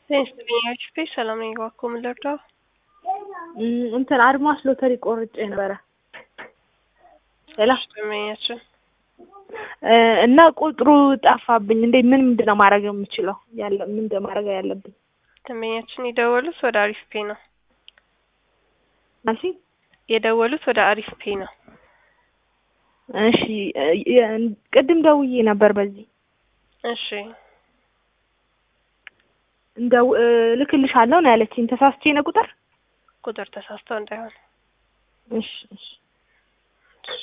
ጤንስጥልኛች ፔጅ ሰላም ነኝ። እባክዎ ምን ልርዳው? እንትን አድማስ ሎተሪ ቆርጬ ነበረ ሌላ ደንበኛችን እና ቁጥሩ ጠፋብኝ። እንዴ ምን ምንድን ነው ማድረግ የምችለው? ያለ ምንድን ማድረግ ያለብኝ? ደንበኛችን የደወሉት ወደ አሪፍ ፔ ነው። ማሲ የደወሉት ወደ አሪፍ ፔ ነው። እሺ ቅድም ደውዬ ነበር በዚህ እሺ እንደው ልክልሻለሁ ነው ያለችኝ። ተሳስቼ ነው ቁጥር? ቁጥር ተሳስተው እንዳይሆን እሺ እሺ